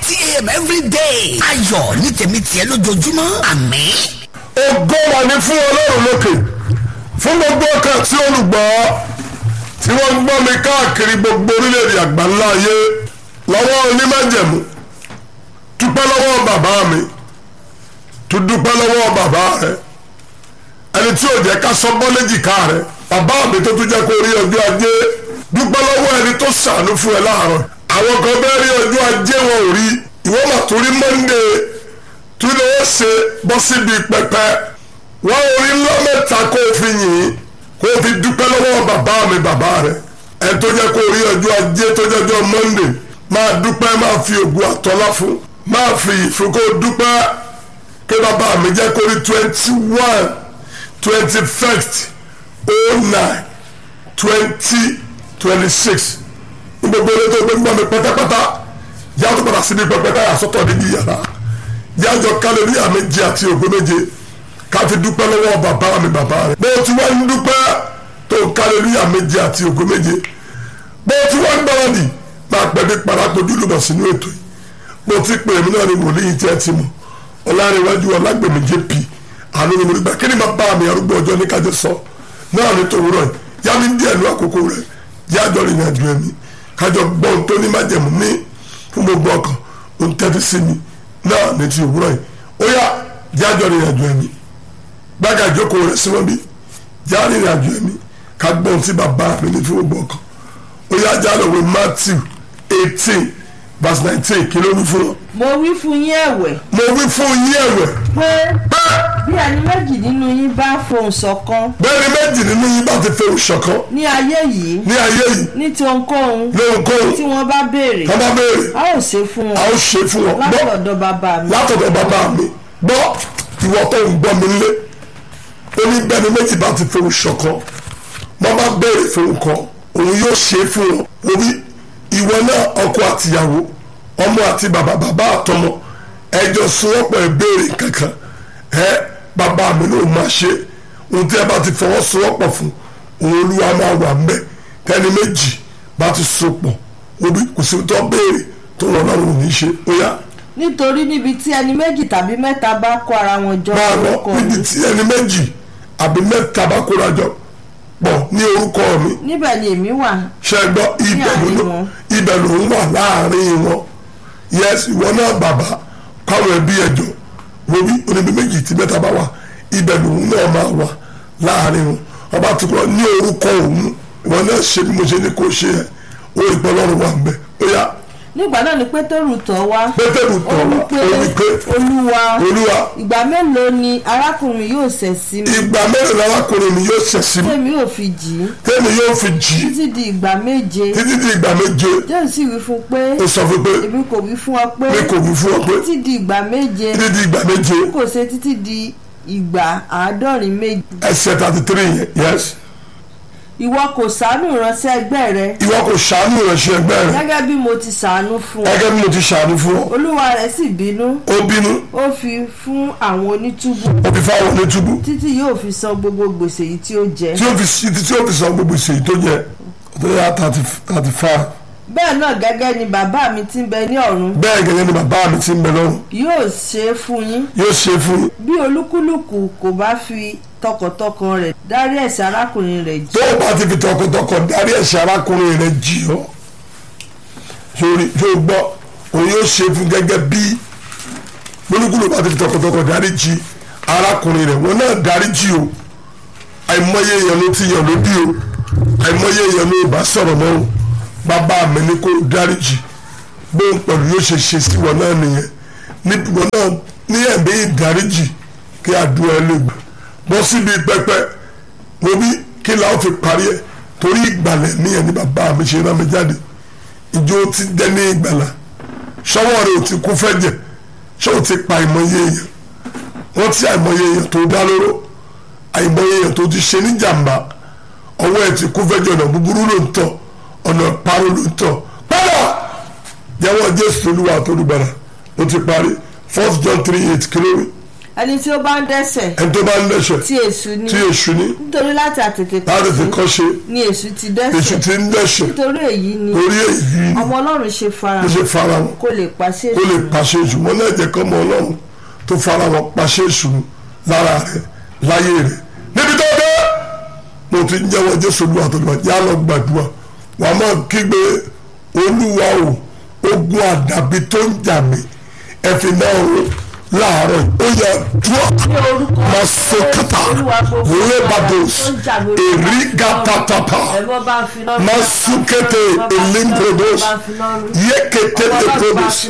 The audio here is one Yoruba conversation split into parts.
thirty a.m. every day. ayọ̀ ní tèmi tiẹ̀ lójoojúmọ́ àmín. ògo wà ní fún ọlọ́run lókè fún gbogbo ọkàn tí olùgbọ́ tí wọ́n gbọ́ mi káàkiri gbogbo orílẹ̀-èdè àgbáńlá ayé lọ́wọ́ onímájẹ̀mú dúpẹ́ lọ́wọ́ bàbá mi tó dúpẹ́ lọ́wọ́ bàbá rẹ ẹni tí ò jẹ́ ká sọ bọ́ léjìká rẹ bàbá mi tó tún jẹ́ kó rí ọjọ́ ajé dúpẹ́ lọ́wọ́ ẹni tó ṣàánú fún ẹ láàárọ̀ àwọn kan bẹ́ẹ̀ rí ọjọ́ ajé wọn ò rí ìwọ́n mà tó rí Monday tó lè ó ṣe bọ́ síbi pẹpẹ wọ́n orí ńlá mẹ́ta kó o fi yìn kó o fi dúpẹ́ lọ́wọ́ bàbá mi bàbá rẹ ẹni tó jẹ́ kó rí ọjọ́ ajé tó jẹ́ ọjọ́ Monday máa dúpẹ́ máa fi ògùn àtọ́lá fún máa fi ìfún kó dúpẹ́ kí bàbá mi jẹ́ kó rí twenty one twenty first oh nine twenty twenty six ní gbogbo ilé tó gbé gbọ́ mi pátápátá yàtọ̀ padà síbi pẹpẹ táyà sọ́tọ̀ níbi yàrá yàjọ kálẹ̀ ní àméjì àti ògbó méje ká fi dúpẹ́ lọ́wọ́ bàbá mi bàbá rẹ̀ bó ti wá ń dúpẹ́ tó kálẹ̀ ní àméjì àti ògbó méje bó ti wá ń gbáradì máa pẹ̀lú parapọ̀jù lùmọ̀ sínú ètò yìí mo ti pè mí náà ní wòlíì tí ẹ ti mọ̀ ọ̀làrẹ̀wájú ọ̀làgbèmí jp àánú ni mo rí gbà kí ni máa bá mi arúgbó ọjọ́ ní kájọ sọ náà ní tòwúrọ̀ yìí yá mi díẹ̀ ní àkókò rẹ̀ yájọ́ rìn àjò ẹ̀mí kájọ gbọ́n tó ní májẹ̀mú ní fún gbogbo ọkàn ó ń tẹ́tí sí mi náà ní ti òwúrọ̀ yìí ó yá yájọ́ rìn àjò ẹ̀mí gbága ìjókòó rẹ̀ síwọ́n bí já rìn àjò ẹ̀mí ká gbọ́n tí bàbá mi ní fún gbogbo ọkàn ó yá já lọ wé Matthew eighteen verse nineteen kí ló wí fún wọn. mo wí fún yín ẹ̀wẹ̀ mo wí fún yín ẹ̀wẹ̀ pé pé bí ẹni méjì nínú yín bá fohùn ṣọ̀kan bẹ́ẹ̀ni méjì nínú yín bá ti fẹ́ òṣọ̀kan ní ayé yìí ní ayé yìí ní ti ohunkóhun lóhunkóhun tí wọ́n bá béèrè tó bá béèrè a ó ṣe fún a wọn ó ṣe fún wọn gbọ́ látọ̀dọ̀ bàbá mi látọ̀dọ̀ bàbá mi gbọ́ ìwọ tó ń gbọ́ mi lé ó ní bẹ́ẹ̀ni méjì bá ti fẹ́ òṣọ̀kan wọ́n bá béèrè fún nǹkan òun yóò ṣe é fún wọn orí ìwọ náà ọkọ àtìyàwó ọmọ àti bàbá bàbá àtọmọ ẹjọ sọwọ́pọ̀ ìbéèrè kankan ẹ bàbá mi ló máa ṣe ohun tí ẹ bá ti fọwọ́ sọwọ́pọ̀ fún òun olúwa máa wà ń bẹ tẹni méjì bá ti sopọ̀ obi kò sí tó béèrè tó wọn náà ò ní ṣe ó yá nítorí níbi tí ẹni méjì tàbí mẹ́ta bá kó ara wọn jọ máa lọ orúkọ níbi mi tí ẹni méjì àbí mẹ́ta bá kóra jọ pọ̀ ní orúkọ mi níbẹ̀ ni èmi wà ṣe gbọ́ ibẹ̀ àárín ló wọn. ibẹ̀ ló ń wà láàrin wọn yes ìwọ náà bàbá káwọn ẹbí ẹjọ wọbí oníbi méjì tí mẹ́ta bá wà ibẹ̀ lòun náà máa wà láàrin wọn ọba tó kọ́ ní orúkọ òun ìwọ náà ṣe bí mo ṣe ní kó ṣe ẹ ó rí pẹ́ lọ́rùn wà ń bẹ̀ ó yá nígbà náà ni pétérù tọ̀ wá pétérù tọ̀ ó wá wí pé ó wí pé olúwa olúwa ìgbà mélòó ni arákùnrin yóò ṣẹ̀ sí mi ìgbà mẹ́rin lárákùnrin mi yóò ṣẹ̀ sí mi tèmi ò fi jì í tẹ́mi yóò fi jì í títí di ìgbà méje títí di ìgbà méje jésù sì wí fún pé ó sọ fún pé èmi kò wí fún ọ pé mi kò wí fún ọ pé títí di ìgbà méje títí di ìgbà méje kò ṣe títí di ìgbà àádọ́rin méje ẹsẹ̀ thirty three yẹn yes ìwọ kò ṣàánú ìránṣẹ́ ẹgbẹ́ rẹ ìwọ kò ṣàánú ìránṣẹ́ ẹgbẹ́ rẹ gẹ́gẹ́ bí mo ti ṣàánú fún ọ gẹ́gẹ́ bí mo ti ṣàánú fún ọ olúwa rẹ̀ sì bínú ó bínú ó fi fún àwọn onítúbù ó fi fáwọn onítúbú títí yóò fi san gbogbo gbèsè yìí tí ó jẹ tí ó fi sí tí ó fi san gbogbo ìṣèyí tó jẹ tó yá thirty thirty five bẹ́ẹ̀ náà gẹ́gẹ́ ni bàbá mi ti ń bẹ ní ọ̀run bẹ́ẹ̀ gẹ́gẹ́ ni bàbá mi ti ń bẹ lọ́run yóò ṣe é fún yín yóò ṣe fún yín bí olúkúlùkù kò bá fi tọkàntọkàn rẹ̀ dárí ẹ̀ṣẹ̀ arákùnrin rẹ̀ jì tó o bá ti fi tọkàntọkàn darí ẹ̀ṣẹ̀ arákùnrin rẹ jì ọ́ sórí yóò gbọ́ òun yóò ṣe fún gẹ́gẹ́ bí gbólúgbòlù bá ti fi tọkàntọkàn darí jì arákùnrin rẹ wọn náà darí jì o àìmọye èèyàn ló ti yàn lódì o àìmọye èèyàn ló bá sọ̀rọ̀ mọ́ o bàbá mi ní kó darí jì bóun pẹ̀lú yóò ṣe ṣe sí wọn náà nìyẹn níbi wọn náà ní ẹ̀mí ìdáríjì kí àdúrà ẹ lè gbà bọ́ síbi pẹpẹ wo bí kí la ó fi parí ẹ torí ìgbàlẹ̀ ní ẹni bàbá mi ṣe rán mi jáde ìjọ ti dẹ́ ní ìgbàlà ṣọwọ́ rẹ ò ti kú fẹ́jẹ̀ ṣé ò ti pa àìmọye èèyàn wọ́n ti àìmọye èèyàn tó dá lóró àìmọye èèyàn tó ti ṣe ní jàǹbá ọwọ́ ẹ̀ ti kú fẹ́jẹ̀ ọ̀nà búburú ló ń tọ̀ ọ̀nà parọ́ ló ń tọ̀ padà jẹ́wọ́ jésù olúwa tó dùgbàrà ó ti parí first john three eight kí ló wí. ẹni tí ó bá ń dẹ́sẹ̀ ẹni tó bá ń dẹ́ṣẹ̀ tí èṣù ni tí èṣù ní nítorí láti àtètè láti fi kọ́ ṣe ni èṣù ti èṣù dẹ́sẹ̀ ti ń dẹ́ṣẹ̀ nítorí èyí ni lórí èyí ọmọ ọlọ́run ṣe fara ló ṣe fara wọn kó lè pàṣẹ kó lè pàṣẹ èṣù mọ́ náà jẹ́ kọ́ ọmọ ọlọ́run tó fara wọn pàṣẹ èṣù lára rẹ̀ láyé rẹ̀ níbi tó dé mo ti ń jẹ́wọ́ jésù olúwa tó lọ yá lọ gbàdúrà wàá máa kígbe olúwa o ogun àdàbí tó ń jà mí ẹ̀fìn náà o láàárọ̀ ó yẹ dúró masokata lebados erigatapapa ẹ̀bọ́ bá ń fi lọ́rùn masukete elimprodos yekete leprodos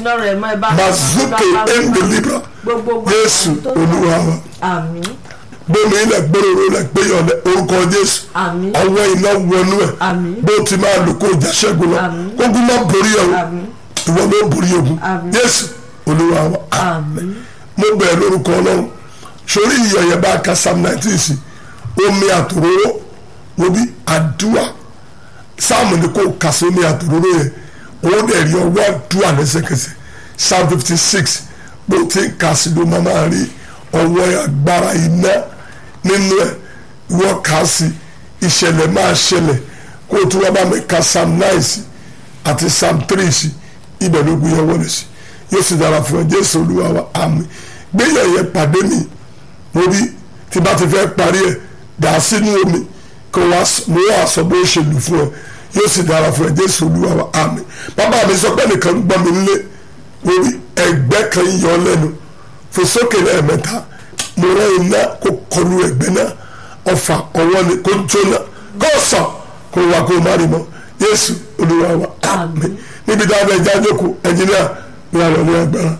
mazuke endelibra jésù olúwa wa àmín gbómi ilẹ̀ gbóròrò ilẹ̀ gbéyàn lẹ orúkọ jésù àmín ọwọ́ iná wọnú ẹ̀ Àmín. bó ti máa lò kó ìjà ṣẹ́gun lọ Àmín. ogun máa borí ẹ̀ o àmín ìwọ ló borí ogun Àmín. jésù olúwa wa àmín mo bẹ̀rẹ̀ lórúkọ ọlọ́run sórí ìyẹ̀yẹ̀ bá ka psalm nineteen sí omi àtòróró wo bí àdúrà sáàmù ni kò kà sí omi àtòróró yẹn òun dẹ̀ rí ọwọ́ àdúrà lẹ́sẹ̀kẹsẹ̀ psalm fifty six bó ti ń kà sí ló máa máa rí ọwọ́ agbára iná nínú ẹ̀ wọ́n kà sí ìṣẹ̀lẹ̀ máa ṣẹlẹ̀ kó o tún wá bá mi ka psalm nine sí àti psalm three sí ibẹ̀ ló gbé yẹn wọlé sí yóò sì dára fún ẹ jésù olúwa wa àmín gbéyàn yẹn pàdé mi mo bí tí bá ti fẹ́ parí ẹ̀ dà á sínú omi kó wá s- mo wá sọ bó ṣe lù fún ẹ yóò sì dára fún ẹ jésù olúwa wa àmín bàbá mi sọ pé nìkan ń gbọ́ mi nílé mo bí ẹgbẹ́ kan ń yọ lẹ́nu fò sókè lẹ́ẹ̀mẹ́ta mo rán iná kó kọlu ẹgbẹ́ náà ọfà ọwọ́ ni kó jóná kó sàn kó wá kó má rí mọ́ jésù olúwa wa àmín níbi tí a bẹ jáde kù ẹnjìníà ní àlọ́ ní agbára.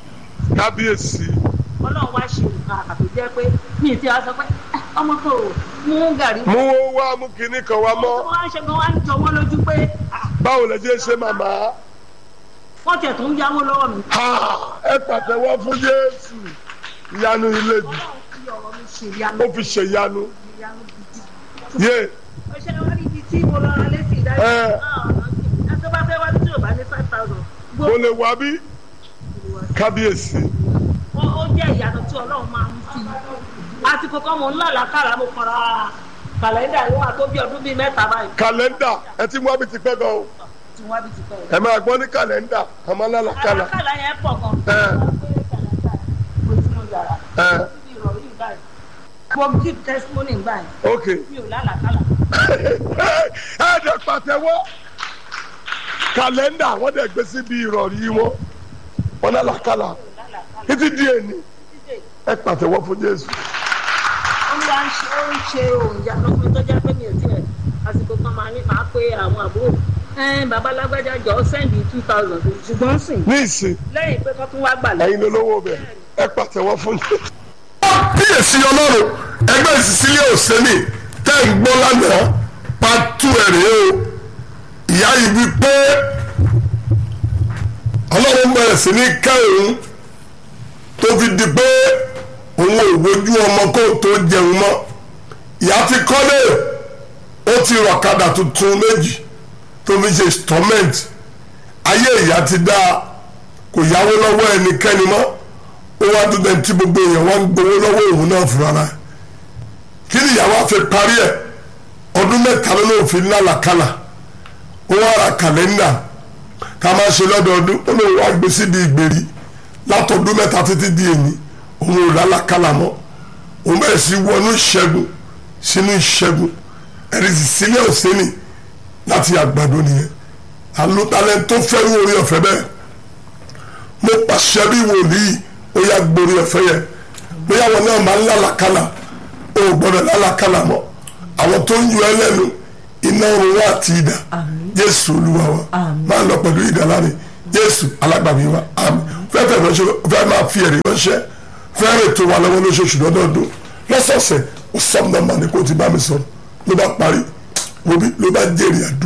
kábíyèsí ọlọ́run wá ṣe nǹkan àbí jẹ́ pé mi ì tí a sọ pé "Ah, ọmọ kan ò mú gàrí mú owó wá mú kinní kan wá tó mọ́ wá ń ṣe gan wá ń jọ wọ́n lójú pé ah, báwo lè jẹ́ ṣe màmá wọ́n tiẹ̀ tó ń yáwó lọ́wọ́ mi. Ha! ẹ pàtẹ́wọ́ fún Jésù ìyanu ilé bi ọlọ́run fi ọ̀rọ̀ mi ṣe ìyanu ó fi ṣèyanu ìyanu gidi. yé ó ṣe wá níbi tí mo lọ ra létí ìdájọ́ Ẹ. ẹ tó bá fẹ́ wá tí ò bá ní five thousand mo lè wá bí kábíyèsí ó ó jẹ́ ìyanu tí ọlọ́run máa ń fi àsìkò kan mò ń lálàkàrà mo kọ́ra kàlẹ́ndà yóò wá tó bí ọdún bíi mẹ́ta báyìí kàlẹ́ndà ẹ ti mú àbí ti pẹ́ gan o tí wọ́n á bí ti pẹ́ o. ẹ máa gbọ́ ní kàlẹ́ndà àmọ́ lálàkàlà àlàkàlà yẹn pọ̀ gan. Ẹ. mo ti mọ yàrá ẹ ìrọ̀rí báyìí mo give testimony báyìí ok mi ò lálàkàlà. ẹ dẹ̀ pàtẹ́wọ́ kàlẹ́ndà wọ́n dẹ̀ gbé síbi ìrọ̀rí wọn wọn lálàkàlà títí di èní ẹ pàtẹ́wọ́ fún Jésù. olúwa ń ṣe ó ń ṣe òun ìyanu fún mi tó jẹ́ pé mi ò tiẹ̀ àsìkò kan máa ní máa pé àwọn àbúrò ẹn bàbá lágbájá jọ sẹ́ndì two thousand ṣùgbọ́n sìn ní ìsìn lẹ́yìn pé kọ́ tún wá gbà lẹ́yìn. ẹ̀yin lolówó bẹ̀ ẹ pàtẹ́wọ́ fún mi. kíyèsí ọlọ́run ẹgbẹ́ ìsísílẹ̀ òsèlè tẹ́ ń gbọ́ lánàá pàtó ẹ̀rẹ́ o ìyá yìí wí pé ọlọ́run bẹ̀rẹ̀ sí ní kẹ́ òun tó fi di pé òun ò wojú ọmọ kó tó jẹun mọ́ ìyá ti kọ́lé ó ti rọ̀kadà tuntun méjì tó fi ṣe installment ayé ìyá ti dáa kò yáwó lọ́wọ́ ẹnikẹ́ni mọ́ ó wá dúdú ẹni tí gbogbo èèyàn wá ń gbowó lọ́wọ́ òun náà fúnra rẹ̀ kí ni ìyàwó àfi parí ẹ̀ ọdún mẹ́ta ló lóun fi lálàkàlà ó wá ra kàlẹ́ndà ká máa ṣe lọ́dọọdún ó lóun wá gbé síbi ìgbèrí látọdún mẹ́ta títí di èní òun ò lálàkàlà mọ́ òun bẹ̀rẹ̀ sí wọnú ìṣẹ́gun sínú ìṣẹ́gun ẹ̀rí sì sílẹ̀ òsínì láti àgbàdo nìyẹn àlùtalẹ̀ tó fẹ́ wọ orí ọ̀fẹ́ bẹ́ẹ̀ mo pàṣẹ bí wòlíì ó yá gborí ọ̀fẹ́ yẹn bóyá wọn náà máa ń lálàkàlà ó gbọ́dọ̀ lálàkàlà mọ́ àwọn tó ń yọ ẹ lẹ́nu iná oorun wa àti idà jésù olúwa wa máa lọ pẹ̀lú idà láre jésù alágbàmí wa àmín fẹ́fẹ́ ránṣẹ́ fẹ́ máa fi ẹ̀rí ránṣẹ́ fẹ́rẹ̀ tó wà lọ́wọ́ lóṣooṣù lọ́dọọdún lọ́sọ̀ọ̀sẹ̀ ó sọ́ọ̀nà mà ní kó o ti bá mi sọ̀rọ̀ ló bá parí ló bá jèrè àdúrà.